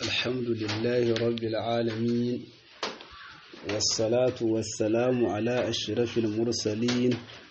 الحمد لله رب العالمين والصلاة والسلام على أشرف المرسلين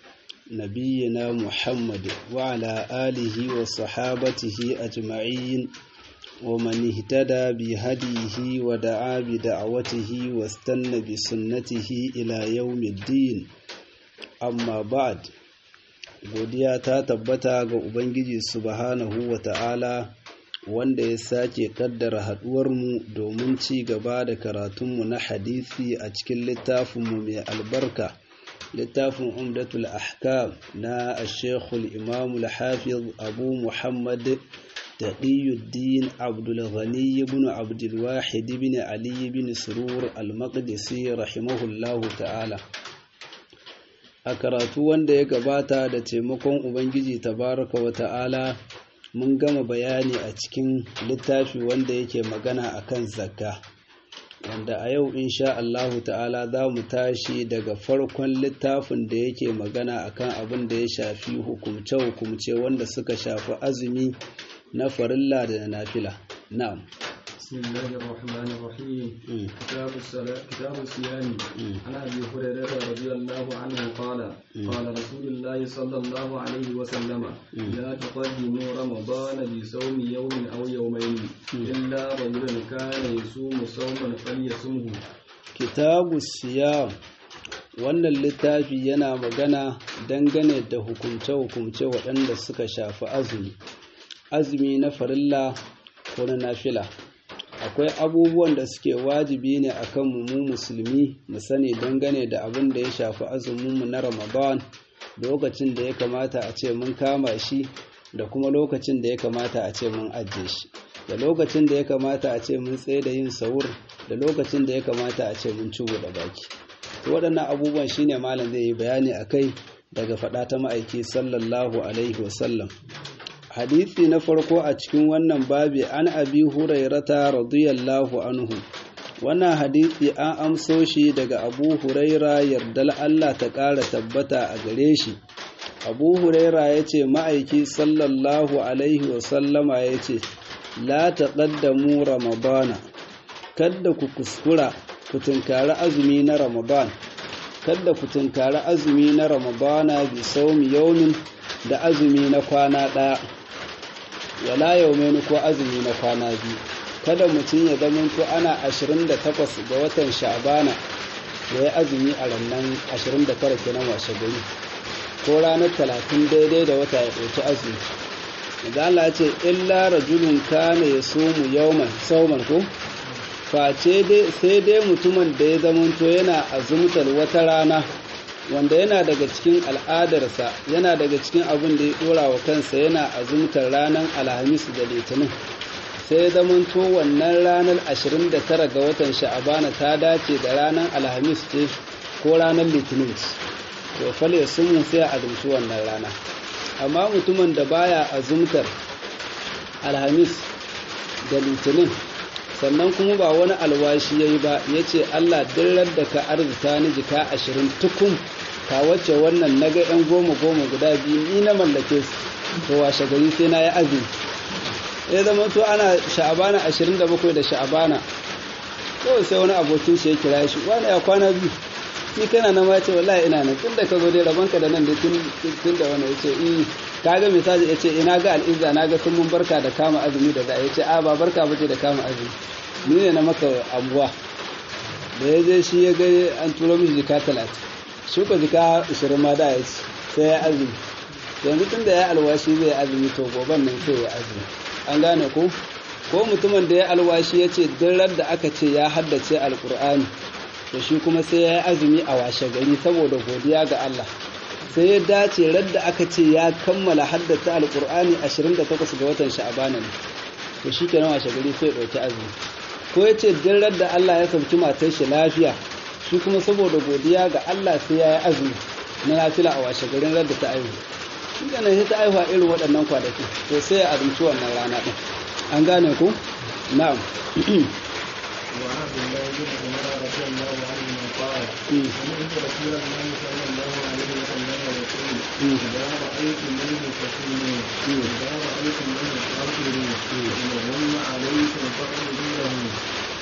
نبينا محمد وعلى آله وصحابته أجمعين ومن اهتدى بهديه ودعا بدعوته واستنى بسنته إلى يوم الدين أما بعد godiya ta tabbata ga Ubangiji subhanahu wa ta'ala wanda ya sake kaddara haɗuwarmu domin ci gaba da karatunmu na hadisi a cikin littafinmu mai albarka littafin umdatul ahkam na ashekul imamul hafiz abu muhammad taqiyuddin abdul ghani ibn abdul wahid ibn ali ibn surur al-maqdisi rahimahullahu ta'ala a karatu wanda ya gabata da taimakon ubangiji tabaraka wa ta'ala mun gama bayani a cikin littafi wanda yake magana akan zakka wanda a yau insha Allahu ta'ala za mu tashi daga farkon littafin da yake magana akan abin da ya shafi hukumce-hukumce wanda suka shafi azumi na farilla da na nafila na'am بسم الله الرحمن الرحيم كتاب الصلاة كتاب الصيام عن ابي هريره رضي الله عنه قال قال رسول الله صلى الله عليه وسلم لا تقدموا رمضان بصوم يوم او يومين الا رجلا كان يصوم صوما فليصمه كتاب الصيام wannan littafi yana magana dangane da hukumce-hukumce waɗanda suka shafi azumi azumi na farilla ko na nafila akwai abubuwan da suke wajibi ne akan mu musulmi mu sani dangane da abin da ya shafi azuminmu na ramadan lokacin da ya kamata a ce mun kama shi da kuma lokacin da ya kamata a ce mun ajiye shi da lokacin da ya kamata a ce mun tsaye da yin sahur da lokacin da ya kamata a ce mun ci da baki waɗannan abubuwan shine malam zai yi bayani akai daga faɗa ta ma'aiki sallallahu alaihi wasallam hadisi na farko a cikin wannan babi an abi hurairata radiyallahu anhu wannan hadisi an amso shi daga abu huraira yardal Allah ta ƙara tabbata a gare shi abu huraira ya ce ma'aiki sallallahu alaihi wasallama ya ce la taƙaddamu ramadana kadda ku kuskura ku tunkari azumi na ramadan kadda ku tunkari azumi na ramadana bi saumi yaumin da azumi na kwana ɗaya wala yaumeni ko azumi na kwana biyu kada mutum ya zamanto ana 28 ga watan sha'bana da ya azumi a rannan 29 kenan washe gari ko ranar 30 daidai da wata ya ɗauki azumi da Allah ce illa rajulun kana ya sumu yawman sauman ko face dai sai dai mutumin da ya zamanto yana azumtar wata rana wanda yana daga cikin al'adarsa yana daga cikin abin da ya dora wa kansa yana azumtar ranar alhamis da litinin sai ya zamanto wannan ranar 29 ga watan sha'abana ta dace da ranar alhamis ce ko ranar litinin to fale sun sai a azumci wannan rana amma mutumin da baya azumtar alhamis da litinin sannan kuma ba wani alwashi ya yi ba ya ce allah dirar da ka arzita ni jika ashirin tukun ka wacce wannan na ga yan goma goma guda biyu ni na mallake su to washe gari sai na yi azumi ya zama to ana sha'abana ashirin da bakwai da sha'abana kawai sai wani abokin shi ya kira shi wani ya kwana biyu ni kana na ma ce wallahi ina nan tun da ka zo dai rabonka da nan da tun da wani ya ce i ka ga misali ya ce ina ga al'izza na ga sun mun barka da kama azumi da za ya ce a ba barka ba ce da kama azumi ni ne na maka abuwa da ya je shi ya ga an turo mishi jika talatin shuka jika ishirin ma da ya ci sai ya azumi yanzu tun da ya alwashi zai azumi to goban nan sai ya azumi an gane ko ko mutumin da ya alwashi ya ce dirar da aka ce ya haddace alkur'ani to shi kuma sai ya yi azumi a washe gari saboda godiya ga Allah sai ya dace radda aka ce ya kammala haddace alkur'ani 28 ga watan sha'abana ne to shi kenan washe gari sai ya ɗauki azumi ko ya ce dirar da Allah ya sauki matar shi lafiya shi kuma saboda godiya ga Allah sai ya yi azumi na nafila a washe garin radda ta aihu shi ganin sai ta aihuwa irin waɗannan kwanaki to sai ya azumci wannan rana ɗin an gane ku na'am وعن عبد الله بن عمر رضي الله عنهما قال سمعت رسول الله صلى الله عليه وسلم يقول اذا رايتم منه فصوموا اذا رايتم منه فاطروا ان غم عليكم فاقدروا له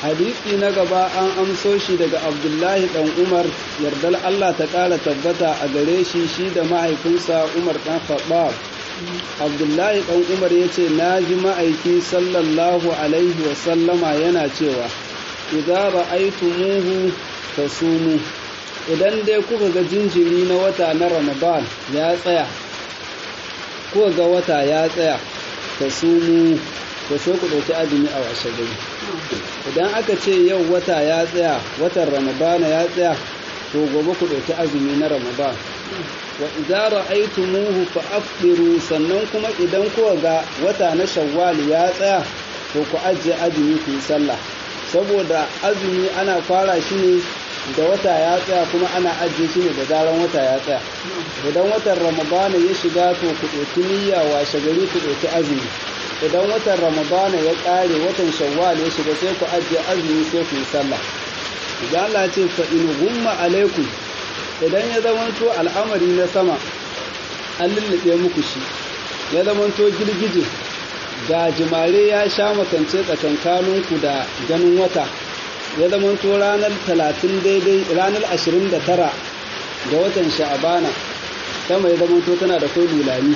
hadisi na gaba an amso shi daga abdullahi dan umar yardar allah ta ƙara tabbata a gare shi shi da mahaifinsa umar dan khattab abdullahi dan umar ya ce na ji ma'aiki sallallahu alaihi wasallama yana cewa idza ra'aytumuhu fasumu idan dai kuka ga jinjiri na wata na ramadan ya tsaya kuka ga wata ya tsaya fasumu to sai ku ɗauki azumi a washe gari idan aka ce yau wata ya tsaya watan ramadana ya tsaya to gobe ku ɗauki azumi na ramadan wa idza ra'aytumuhu fa afdiru sannan kuma idan kuka ga wata na shawwal ya tsaya to ku ajiye azumi ku yi sallah saboda azumi ana fara shi ne da wata ya tsaya kuma ana ajiye shi ne da zaran wata ya tsaya idan watan ramadana ya shiga to ku ɗauki niyya washe gari ku ɗauki azumi idan watan ramadana ya ƙare watan shawwal ya shiga sai ku ajiye azumi sai ku yi sallah idan Allah ce fa in gumma alaikum idan ya zamanto al'amari na sama an lullube muku shi ya zamanto girgije ga jimare ya sha makance tsakankaninku da ganin wata ya zamanto ranar talatin daidai ranar ashirin da tara ga watan sha'abana sama ya zamanto tana da kai lulani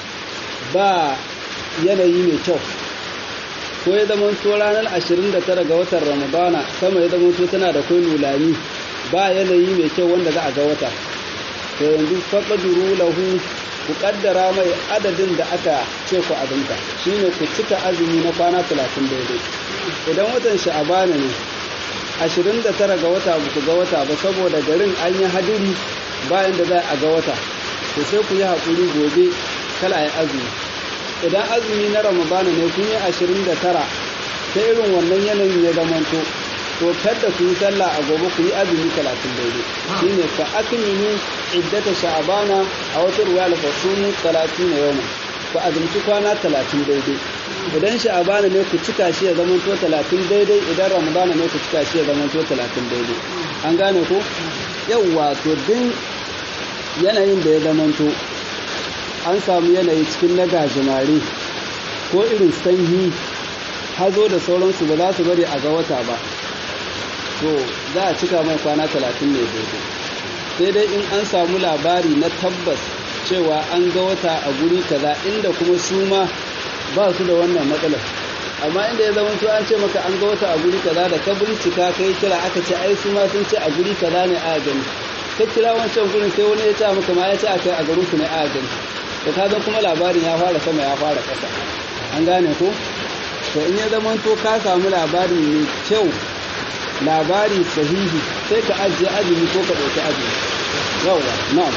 ba yanayi mai kyau ko ya zama to ranar 29 ga watan ramadana sama ya zama to tana da kai lulani ba yanayi mai kyau wanda za a ga wata to yanzu faqaduru lahu ku kaddara mai adadin da aka ce ku azumta shine ku cika azumi na kwana 30 daidai idan watan sha'abana ne 29 ga wata ba ku ga wata ba saboda garin an yi hadiri bayan da za a ga wata to sai ku yi haƙuri gobe kala ya azumi idan azumi na ramadana ne kun yi ashirin da tara ta irin wannan yanayin ya zamanto to kada ku yi sallah a gobe ku yi azumi talatin daidai shine fa akmilu iddata sha'abana a wata ruwa al-fasumu talatin na yawma ku azumci kwana talatin daidai idan sha'abana ne ku cika shi ya zamanto talatin daidai idan ramadana ne ku cika shi ya zamanto talatin daidai an gane ko yawwa to din yanayin da ya zamanto an samu yanayi cikin na gajimare ko irin sanyi hazo da sauransu ba za su bari a ga wata ba to za a cika mai kwana talatin ne daidai sai dai in an samu labari na tabbas cewa an ga wata a guri kaza inda kuma su ma ba su da wannan matsalar amma inda ya zama to an ce maka an ga wata a guri kaza da ka bincika kai kira aka ce ai su ma sun ce a guri kaza ne a gani ka kira wancan gurin sai wani ya ce maka ma ya ce a kai a garin su ne a gani to ka kuma labarin ya fara sama ya fara ƙasa an gane ko to in ya zama to ka samu labari mai kyau labari sahihi sai ka ajiye azumi ko ka ɗauki azumi yawa na'am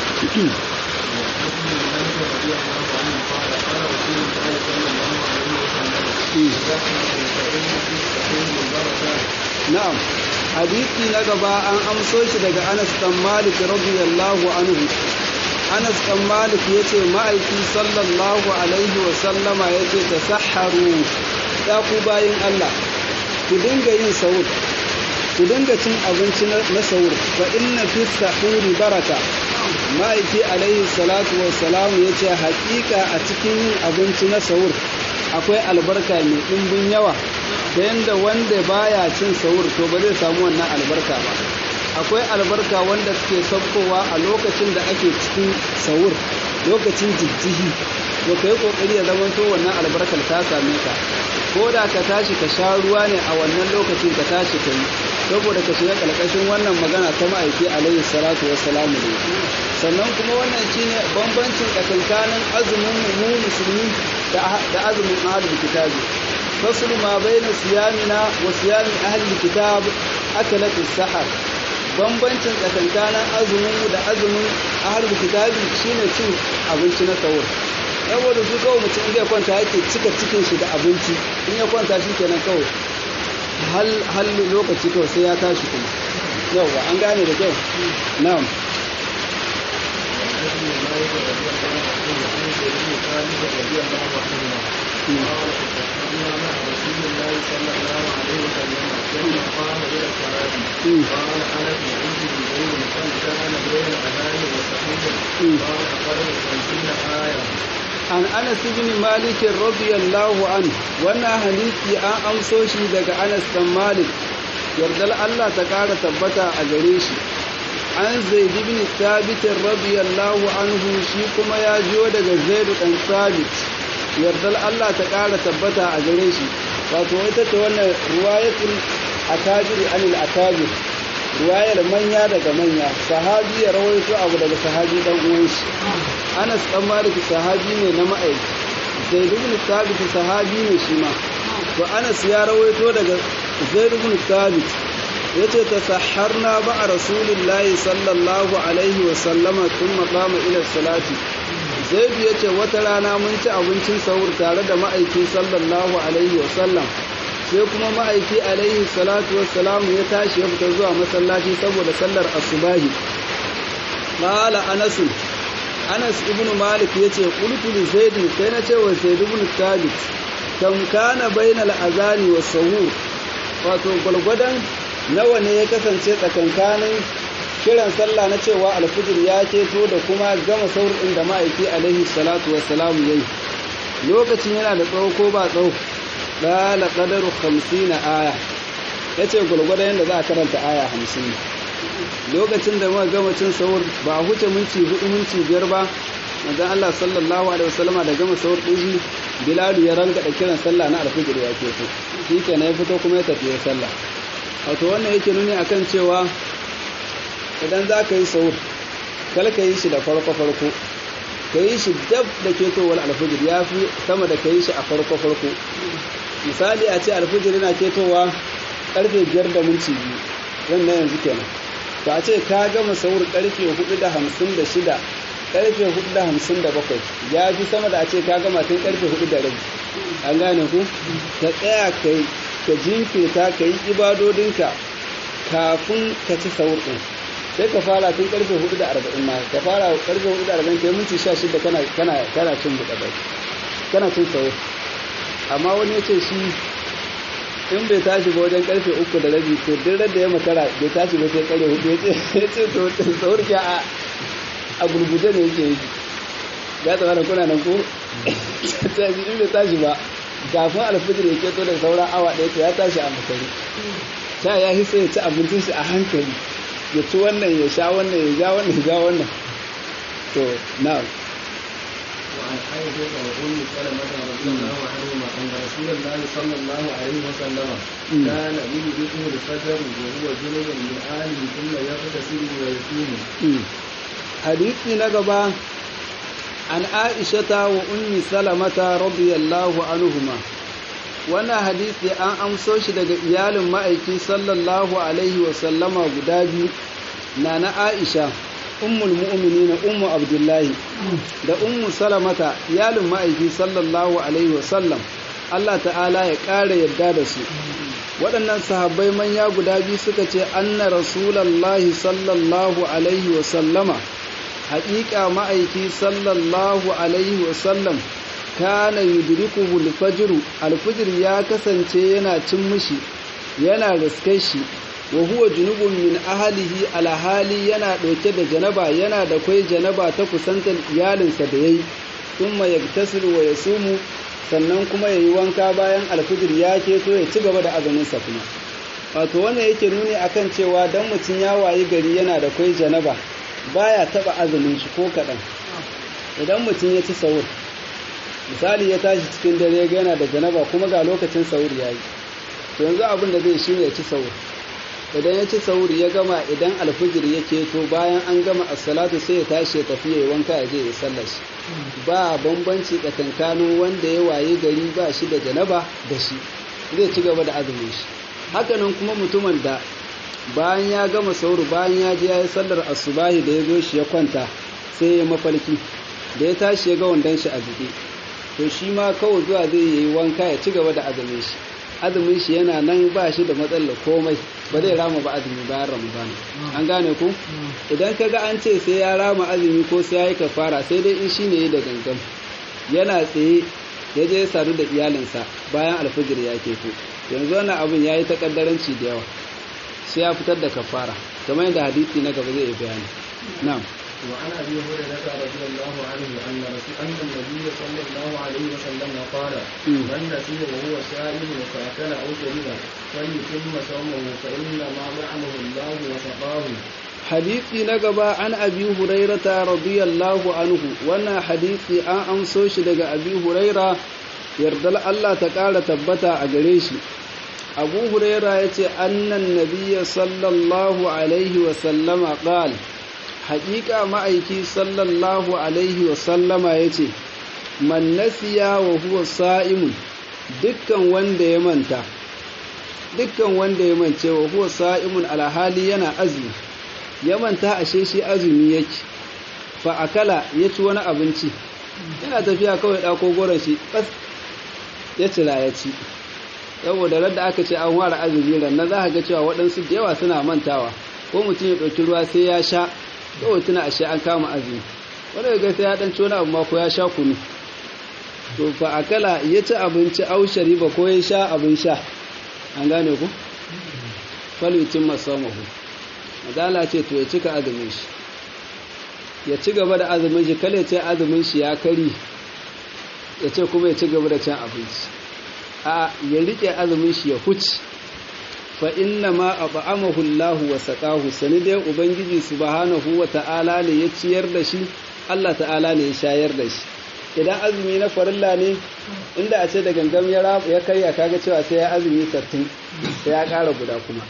na'am hadisi na gaba an amso shi daga Anas dan Malik radiyallahu anhu Anas ɗan Malik ya ce ma'aiki sallallahu Alaihi wasallama ya ce ta saharu ya ku bayin Allah ku dinga yin sahur ku dinga cin abinci na sahur fa inna fi sahuri baraka ma'aiki alaihi salatu wassalamu ya ce haƙiƙa a cikin yin abinci na sahur akwai albarka mai ɗimbin yawa ta yadda wanda baya cin sahur to ba zai samu wannan albarka ba akwai albarka wanda suke saukowa a lokacin da ake cikin sahur lokacin jijjihi to kai kokari ya zama to wannan albarkar ta same ka ko da ka tashi ka sha ruwa ne a wannan lokacin ka tashi ka yi saboda ka shiga kalkashin wannan magana ta ma'aiki alaihi salatu wassalamu ne sannan kuma wannan shine bambancin tsakankanin azumin mu musulmi da azumin ahlul kitabi faslu ma baina siyamina wa siyami ahlul kitab akalat as-sahar bambancin tsakankanin azumin mu da azumin ahlul kitabi shine cin abinci na sahur saboda su kawai mutum zai kwanta yake cika cikin shi da abinci in ya kwanta shi kenan kawai hal lokaci kawai sai ya tashi kuma yauwa an gane da kyau na'am an anas ibn malik radiyallahu anhu wannan hadisi an amso shi daga anas dan malik yardal Allah ta ƙara tabbata a gare shi an zaid ibn thabit radiyallahu anhu shi kuma ya jiyo daga zaid dan thabit yardal Allah ta ƙara tabbata a gare shi wato ita ce wannan riwayatul akabir anil akabir riwayar manya daga manya sahabi ya rawaito abu daga sahabi dan uwan shi Anas dan Malik sahabi ne na ma'aiki Zaid ibn Thabit sahabi ne shi ma to Anas ya rawaito daga Zaid ibn Thabit yace tasahharna ba'a Rasulillahi sallallahu alaihi wa sallama thumma qama ila salati Zaid yace wata rana mun ci abincin sahur tare da ma'aiki sallallahu alaihi wa sallam sai kuma ma'aiki alaihi salatu wassalam ya tashi ya fita zuwa masallaci saboda sallar asubahi qala anas anas ibnu malik yace qultu li zaid sai na ce wa zaid ibn thabit kam kana bainal azani was sahur wato gulgudan nawa ne ya kasance tsakankanin kiran sallah na cewa alfijir ya keto da kuma gama sahur din da ma'aiki alaihi salatu wassalam yayi lokacin yana da tsawo ko ba tsawo ɗala ƙadaru hamsin aya ya ce gwargwadon yadda za a karanta aya hamsin lokacin da muka gama cin sahur ba a huce minti hudu minti biyar ba manzon Allah sallallahu alaihi wasallama da gama sahur ɗin shi Bilalu ya ranga da kiran sallah na alfijir ya ke so shi kenan ya fito kuma ya tafi ya sallah wato wannan yake nuni akan cewa idan za ka yi sahur kal ka yi shi da farko farko ka yi shi dab da ketowar alfijir ya fi sama da ka yi shi a farko farko misali a ce alfijir yana ketowa karfe biyar da minti biyu wannan yanzu kenan to a ce ka gama saur karfe hudu da hamsin da shida karfe hudu da hamsin da bakwai ya fi sama da a ce ka gama tun karfe hudu da rabi an gane ku ka tsaya ka jinkirta ka yi ibadodinka kafin ka ci saur ɗin sai ka fara tun karfe hudu da arba'in ma ka fara karfe hudu da arba'in kai minti sha shida kana kana kana cin buɗe bai kana cin saur amma wani ya ce shi in bai tashi ba wajen karfe uku da rabi to duk da ya makara bai tashi ba sai karfe hudu ya ce to saur ke a a gurguje ne yake yi ya tsama da kuna nan ko in bai tashi ba kafin alfijir ya keto da sauran awa ɗaya to ya tashi a makare ta ya hisa ya ci abincin shi a hankali ya ci wannan ya sha wannan ya ja wannan ya ja wannan to na'am وعن عائشة وأم سلمة رضي الله عنهما أن رسول الله صلى الله عليه وسلم كان يدركه الفجر وهو جنب من آله ثم يغتسل ويصوم. حديثي نقبا عن عائشة وأم سلمة رضي الله عنهما wannan hadisi an amso shi daga iyalin ma'aiki sallallahu alaihi wasallama guda biyu na na aisha ummul mu'minina ummu abdullahi da ummu salamata iyalin ma'aiki sallallahu alaihi wasallam Allah ta'ala ya ƙara yadda da su waɗannan sahabbai manya guda biyu suka ce anna rasulallahi sallallahu alaihi wasallama haƙiƙa ma'aiki sallallahu alaihi wasallam kana yudrikuhu al-fajr al-fajr ya kasance yana cin mishi yana riskar shi wa huwa junubun min ahlihi alhali yana dauke da janaba yana da kai janaba ta kusantar iyalinsa da yayi thumma yaktasilu wa yasumu sannan kuma yayi wanka bayan al-fajr ya keto ya ci gaba da azumin sa kuma wato wannan yake nuni akan cewa dan mutun ya wayi gari yana da kai janaba baya taba azumin shi ko kadan idan mutun ya ci sahur misali ya tashi cikin dare ga yana da janaba kuma ga lokacin sauri ya yi to yanzu abin da zai shi ne ya ci sauri idan ya ci sauri ya gama idan alfijir ya keto bayan an gama assalatu sai ya tashi ya tafi ya yi wanka ya je ya sallar shi ba bambanci tsakankanin wanda ya waye gari ba shi da janaba da shi zai ci gaba da azumin shi hakanan kuma mutumin da bayan ya gama sauri bayan ya je ya yi sallar asubahi da ya zo shi ya kwanta sai ya mafarki da ya tashi ya ga wandon shi a jiƙe to shi ma kawai zuwa zai yi wanka ya ci gaba da azumin shi azumin shi yana nan ba shi da matsalar komai ba zai rama ba azumi bayan ramadan an gane ku idan ka ga an ce sai ya rama azumi ko sai ya yi kafara sai dai in shi ne da gangan yana tsaye ya je ya sadu da iyalinsa bayan alfijir ya keto yanzu wannan abin ya yi takaddaranci da yawa sai ya fitar da kafara kamar yadda hadisi na gaba zai yi bayani na'am وعن ابي هريره رضي الله عنه ان رسول ان النبي صلى الله عليه وسلم قال من نسي وهو سائل فاكل او شرب فليتم صومه فانما طعمه الله وسقاه hadisi na gaba an abi hurairata radiyallahu anhu wannan hadisi an amso shi daga abi huraira yardal Allah ta ƙara tabbata a gare shi abu huraira ya ce annan nabiya sallallahu alaihi wasallama ƙal haƙiƙa ma'aiki sallallahu alaihi wasallama ya ce man nasiya wa huwa sa'imun dukkan wanda ya manta dukkan wanda ya mance wa huwa sa'imun alhali yana azumi ya manta ashe shi azumi yake fa akala ya ci wani abinci yana tafiya kawai ɗako goron shi bas ya cira ya ci saboda radda aka ce an ware azumi rannan za ka ga cewa waɗansu da yawa suna mantawa ko mutum ya ɗauki ruwa sai ya sha kawai tuna ashe an kama azumi wanda ga sai ya ɗan ci wani abu ma ko ya sha kunu to fa akala ya ci abinci au shariba ko ya sha abin sha an gane ku falutin masamahu madala ce to ya cika azumin shi ya ci gaba da azumin shi kale ce azumin shi ya kari ya ce kuma ya ci gaba da cin abinci a ya rike azumin shi ya huci fa inna ma at'amahu Allahu wa saqahu sani dai ubangiji subhanahu wa ta'ala ne ya ciyar da shi Allah ta'ala ne ya shayar da shi idan azumi na farilla ne inda a ce da gangam ya ya karya kaga cewa sai ya azumi 60 sai ya ƙara guda kuma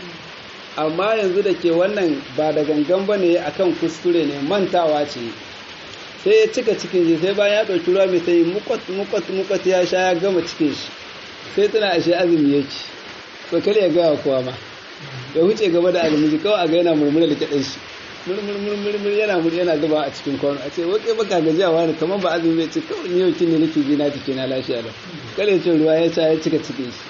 amma yanzu da ke wannan ba da gangan ba ne akan kuskure ne mantawa ce sai ya cika cikin shi sai bayan ya ɗauki ruwa mai sai mukwat mukwat mukwat ya sha ya gama cikin shi sai tana ashe azumi yake to kar ya gaya kowa ma ya huce gaba da azumi kawai a ga yana murmura da kiɗan shi murmur yana mur yana zuba a cikin kwano a ce wake baka gajiya wani kamar ba azumi bai ce kawai ni yau ne nake ji na jiki na lafiya da kar ya ce ruwa ya sha ya cika cikin shi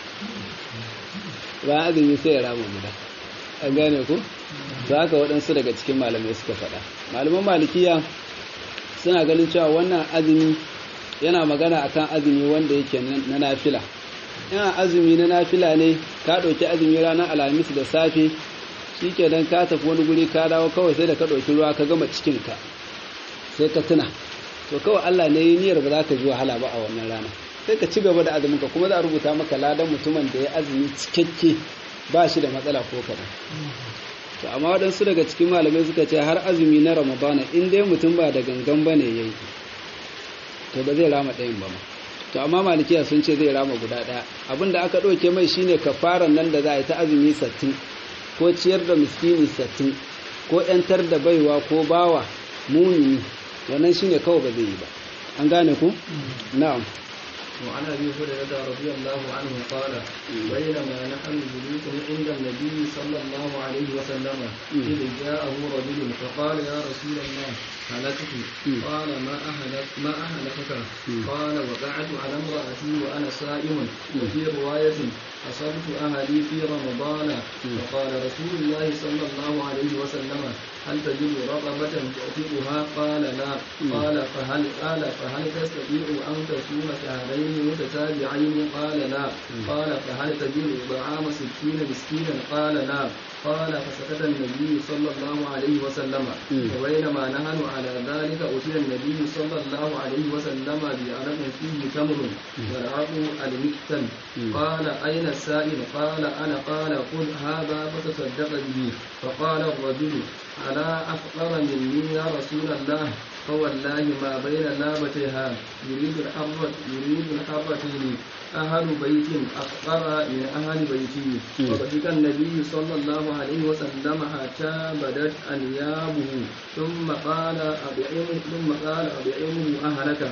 bayan azumi sai ya rama guda an gane ku to haka waɗansu daga cikin malamai suka faɗa malaman malikiya suna ganin cewa wannan azumi yana magana akan azumi wanda yake na nafila yana azumi na nafila ne ka ɗauki azumi ranar alhamis da safe shi kenan ka tafi wani guri ka dawo kawai sai da ka ɗauki ruwa ka gama cikinka sai ka tuna to kawai allah ne yi niyyar ba za ka ji wahala ba a wannan rana sai ka ci gaba da azuminka kuma za a rubuta maka ladan mutumin da ya azumi cikakke ba shi da matsala ko kaɗan to amma waɗansu daga cikin malamai suka ce har azumi na ramadana in dai mutum ba da gangan ba ne ya yi to ba zai rama ɗayan ba ma to amma malikiya sun ce zai rama guda ɗaya abin da aka ɗauke mai shine kafaran nan da za a yi ta azumi sattin ko ciyar da miskini sattin ko ‘yantar da baiwa ko bawa mumini wannan shine kawai ba zai yi ba an gane ku na'am وعن ابي هريره رضي الله عنه قال بينما نحن جلوس عند النبي صلى الله عليه وسلم اذ جاءه رجل فقال يا رسول الله هلكت قال ما اهلك ما اهلكك قال وقعت على امراتي وانا صائم وفي روايه اصبت اهلي في رمضان فقال رسول الله صلى الله عليه وسلم هل تجد رغبة تعتقها؟ قال لا قال فهل قال فهل تستطيع أن تصوم شهرين متتابعين؟ قال لا قال فهل تجد طعام ستين مسكينا؟ قال لا قال فسكت النبي صلى الله عليه وسلم وبينما نحن على ذلك أتي النبي صلى الله عليه وسلم بعرق فيه تمر والعرق المكتل قال أين السائل؟ قال أنا قال خذ هذا فتصدق به فقال الرجل ألا أفقر مني يا رسول الله فوالله ما بين لابتها يريد الحرة يريد الحرتين أهل بيت أفقر من أهل بيتي وضحك النبي صلى الله عليه وسلم حتى بدت أنيابه ثم قال أبعمه ثم قال أبعمه أهلك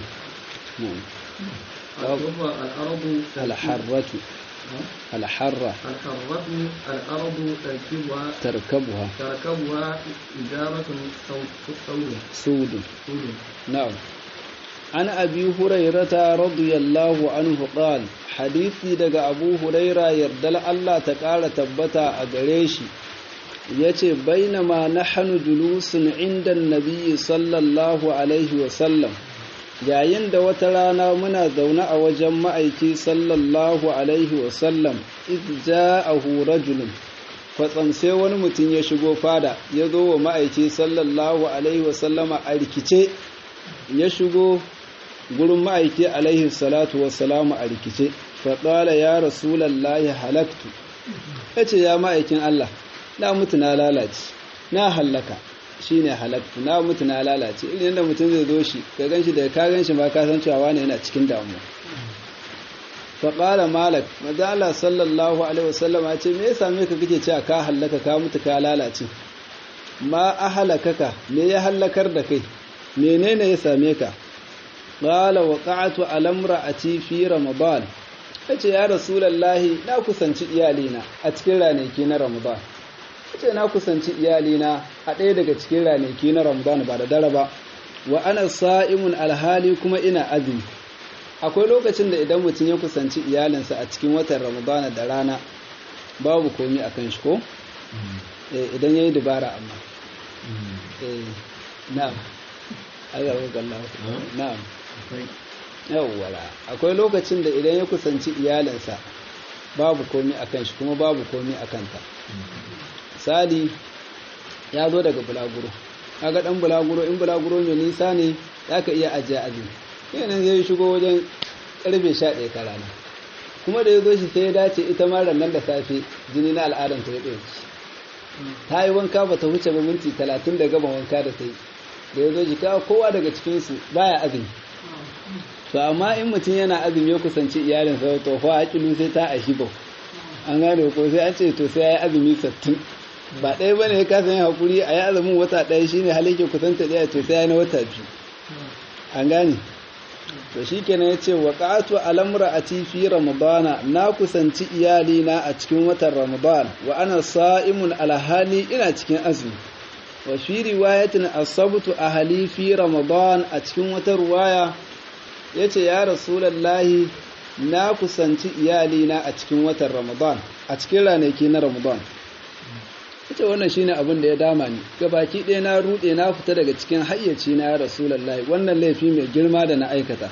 الأرض الحرة الحرة الحرة الأرض تركبها تركبها تركبها إجارة سود سود سود نعم عن أبي هريرة رضي الله عنه قال حديثي دقى أبو هريرة يردل الله تقال تبتا أقريشي yace bainama nahnu julusun inda nabi sallallahu alaihi wasallam yayin da wata rana muna zaune a wajen ma'aiki sallallahu alaihi wasallam ja'ahu rajulun kwatsam sai wani mutum ya shigo fada ya zo wa ma'aiki sallallahu alaihi wasallama a rikice ya shigo gurin ma'aiki alaihi salatu wasalamu a rikice faɗala ya rasulallahi halaktu ya ce ya ma'aikin Allah na mutu na lalace na hallaka shi ne halaktu na mutu na lalace irin yadda mutum zai zo shi ka gan shi daga ka gan shi ma ka san cewa wani yana cikin damuwa faƙala malak maza Allah sallallahu alaihi wasallam ya ce me ya same ka kake cewa ka hallaka ka mutu ka lalace ma a halakaka me ya hallakar da kai menene ya same ka qala waqa'tu ala imra'ati fi ramadan yace ya rasulullahi na kusanci iyalina a cikin ranaki na ramadan yace na kusanci iyalina a ɗaya daga cikin ranaki na ramadan ba da dare ba wa ana sa'imun alhali kuma ina azumi akwai lokacin da idan mutum ya kusanci iyalinsa a cikin watan ramadana da rana babu komi a kan shi ko idan ya yi dubara amma na'am na'am yawwala akwai lokacin da idan ya kusanci iyalinsa babu komi a kan shi kuma babu komi a kanta sadi ya zo daga bulaguro kaga dan bulaguro in bulaguro mai nisa ne ya ka iya ajiye azumi yanan zai shigo wajen karfe sha ɗaya ta rana kuma da ya zo shi sai ya dace ita ma nan da safe jini na al'adar ta ya ɗauki ta yi wanka ba ta wuce ba minti talatin da gaba wanka da ta yi da ya zo shi kawo kowa daga cikinsu baya azumi to amma in mutum yana azumi ya kusanci iyalinsa to fa aƙilu sai ta ashi ba an gane ko sai an ce to sai ya yi azumi sattin ba ɗaya ba ne ya kasa yin haƙuri a yi azumin wata ɗaya shine halin ke kusanta ɗaya to sai ya yi na wata biyu an gane to shi kenan ya ce wa ƙatu alamra a fi ramadana na kusanci iyalina a cikin watan ramadan wa ana sa'imun alhali ina cikin azumi wa fi riwayatin asabtu ahali fi ramadan a cikin wata ruwaya ya ce ya rasulallahi na kusanci iyalina a cikin watan ramadan a cikin ranaki na ramadan ita wannan shine abin da ya dama ni gabaki ɗaya na ruɗe na fita daga cikin hayyaci na ya rasulullahi wannan laifi mai girma da na aikata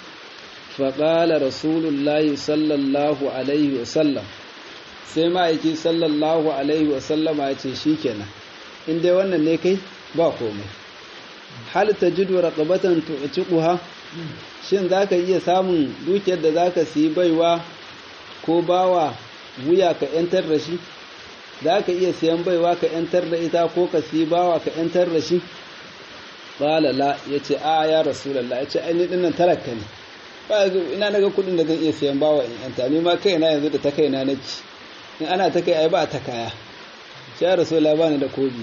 faƙala rasulullahi sallallahu alaihi wasallam sai ma'aiki sallallahu alaihi wasallama ya ce shi kenan in dai wannan ne kai ba komai hal ta jidu raƙabatan tu'tiquha shin zaka iya samun dukiyar da zaka siyi baiwa ko bawa wuya ka yantar da shi za ka iya siyan baiwa ka ‘yantar da ita ko ka siyi bawa ka ‘yantar da shi? Balala ya ce, A ya Rasulallah, ya ce, Aini ɗinnan talaka ne, ina daga kuɗin da zan iya siyan bawa in ‘yanta, ni ma kaina yanzu da ta kaina na ci, in ana ta kai ai ba ta kaya, ce ya Rasulallah ba ni da kobi.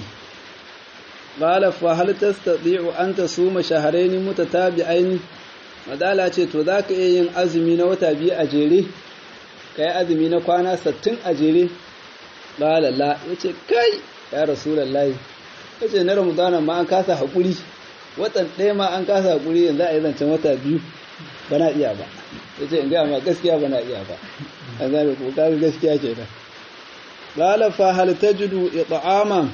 Bala fa hal tastati'u an tasuma shahrayn mutatabi'ain Madala ce to za ka iya yin azumi na wata biyu a jere, ka yi azumi na kwana sattin a jere, ƙala la ya ce kai ya rasulallah ya ce na ramadana ma an kasa haƙuri watan ɗaya ma an kasa haƙuri yanzu a yi zancen wata biyu ba na iya ba ya ce in gaya ma gaskiya ba na iya ba an zane ko kaga gaskiya ke nan ƙala fa hal tajidu it'ama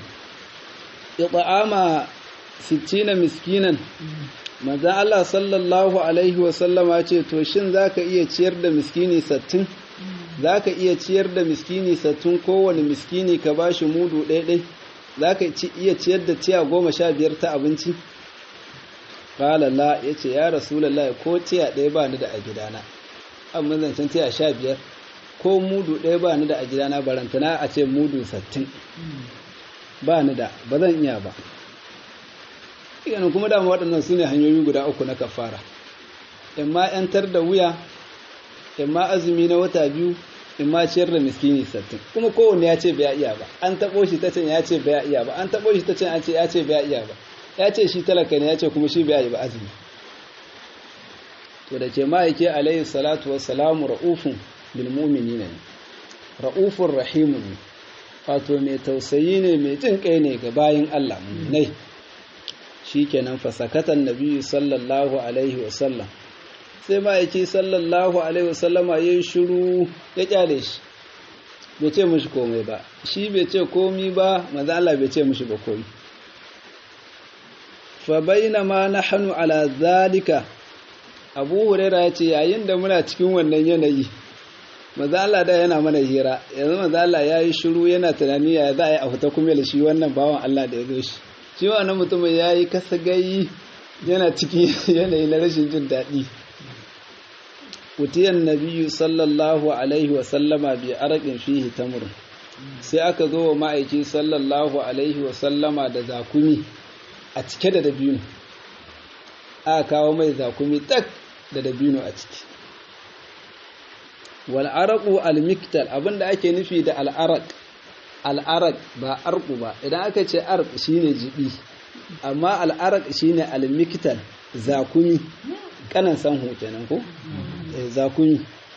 it'ama sittina miskinan manzon Allah sallallahu alaihi wa sallama ce to shin zaka iya ciyar da miskini sattin za ka iya ciyar da miskini sattun kowane miskini ka ba shi mudu ɗaiɗai za ka iya ciyar da tiya goma sha biyar ta abinci ƙalala ya ce ya rasulallah ko tiya ɗaya ba ni da a gidana amma zancen tiya sha biyar ko mudu ɗaya ba ni da a gidana barantana a ce mudu sattin ba ni da ba zan iya ba iganin kuma dama waɗannan su ne hanyoyi guda uku na kafara in ma 'yantar da wuya in ma azumi na wata biyu in ma ciyar da miskini sattin kuma kowanne ya ce bai iya ba an taɓo shi ta can ya ce bai iya ba an taɓo shi ta can an ce ya ce bai iya ba ya ce shi talaka ne ya ce kuma shi bai iya ba azumi to da ke ma'aike alayhi salatu wassalamu ra'ufun bil mu'minina ne ra'ufun rahimun ne wato mai tausayi ne mai jin kai ne ga bayin Allah mu'minai shikenan fasakatan nabiyyu sallallahu alaihi wasallam sai ma'aiki sallallahu alaihi wasallama ya yi shiru ya kyale shi bai ce mushi komai ba shi bai ce komi ba maza Allah bai ce mushi ba komi fa baina ma nahnu ala zalika abu huraira ya ce yayin da muna cikin wannan yanayi maza Allah da yana mana hira yanzu maza Allah ya yi shiru yana tunani ya za a yi a fita kuma da shi wannan bawan Allah da ya zo shi shi wannan mutumin ya yi kasa gayi yana ciki yanayi na rashin jin daɗi utiyan nabiyu sallallahu alaihi wa sallama bi arakin fihi tamr sai aka zo wa ma'aiki sallallahu alaihi wa sallama da zakumi a cike da dabino aka kawo mai zakumi tak da dabino a ciki wal araqu al miktal abinda ake nufi da al araq al araq ba arqu ba idan aka ce arq shine jibi amma al araq shine al miktal zakumi kanan san kenan ko zakumi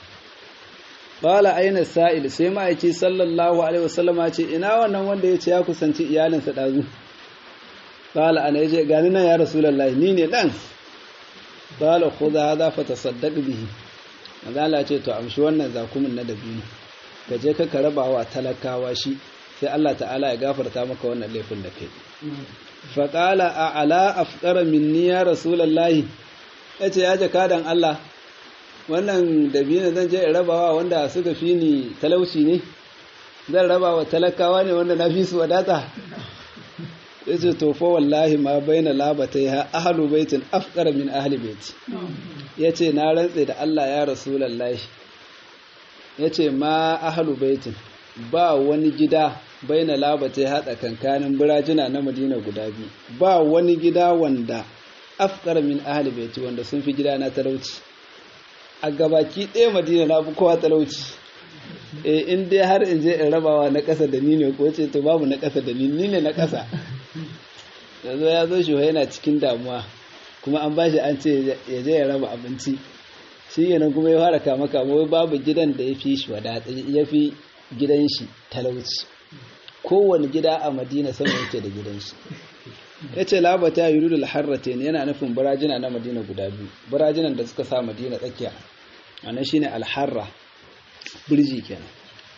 qala aina sa'il sai ma yace sallallahu alaihi wasallama ce ina wannan wanda yace ya kusanci iyalinsa dazu qala ana yace gani nan ya rasulullahi ni ne dan qala khudha hadha fatasaddaq bihi magala ce to amshi wannan zakumin na dabino ka je ka raba wa talakawa shi sai Allah ta'ala ya gafarta maka wannan laifin da kai fa qala a ala afqara minni ya rasulullahi yace ya jakadan Allah wannan dabino zan je in rabawa wanda suka fi ni talauci ne zan rabawa talakawa ne wanda na fi su wadata ya ce to fa wallahi ma baina labatai ha ahlu baitin afqara min ahli baiti ya ce na rantse da Allah ya rasulallahi ya ce ma ahlu baitin ba wani gida baina labatai ha tsakankanin birajina na madina guda biyu ba wani gida wanda afqara min ahli baiti wanda sun fi gida na talauci a gabaki ɗaya madina na fi kowa talauci e in dai har in je in rabawa na ƙasa da ni ne ko ce to babu na ƙasa da ni ni ne na ƙasa yanzu ya zo shi yana cikin damuwa kuma an bashi an ce ya je ya raba abinci shi yana kuma ya fara kama kama wai babu gidan da ya fi shi wadata ya fi gidan shi talauci kowane gida a madina sama yake da gidan shi ya ce labata ya yuru da harrate ne yana nufin birajina na madina guda biyu birajinan da suka sa madina tsakiya wannan shine alharra birji kenan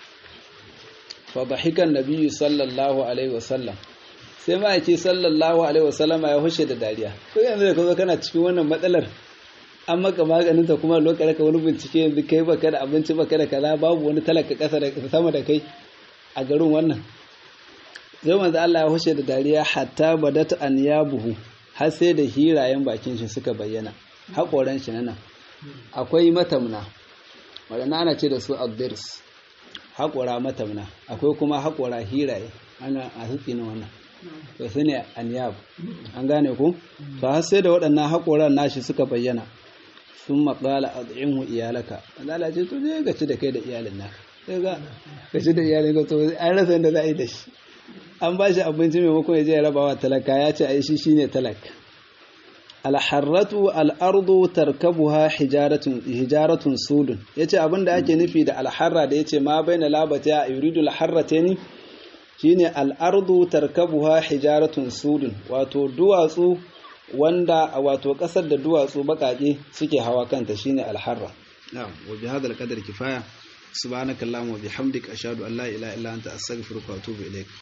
fa dhahikan nabiyyu sallallahu alaihi wasallam sai ma'aiki sallallahu alaihi wasallam ya hushe da dariya ko yanzu da kazo kana cikin wannan matsalar an maka maganin ta kuma lokacin ka wani bincike yanzu kai baka da abinci baka da kaza babu wani talaka kasa da sama da kai a garin wannan sai manzo Allah ya hushe da dariya hatta badat an yabuhu har sai da hirayen bakin shi suka bayyana hakoran shi nan akwai matamna wadanda ana ce da su addirs haƙora matamna akwai kuma haƙora hiraye ana a hutsi na wannan to su ne anyab an gane ku to har sai da waɗannan haƙoran nashi suka bayyana sun maƙala a tsayin iyalaka Allah ce to zai gaci da kai da iyalin naka sai ga gaci da iyalin ka to an rasa yadda za a yi da shi an ba shi abinci maimakon ya je ya rabawa talaka ya ce a yi shi shine talaka alharratu al'ardu tarkabuha hijaratun hijaratun sudun yace abinda ake nufi da alharra da yace ma baina labata a yuridu alharratani shine al'ardu tarkabuha hijaratun sudun wato duwatsu wanda wato kasar da duwatsu bakake suke hawa kanta shine alharra na'am wa bi hadha alqadar kifaya subhanakallahumma wa bihamdika ashhadu an la ilaha illa anta astaghfiruka wa atubu ilaik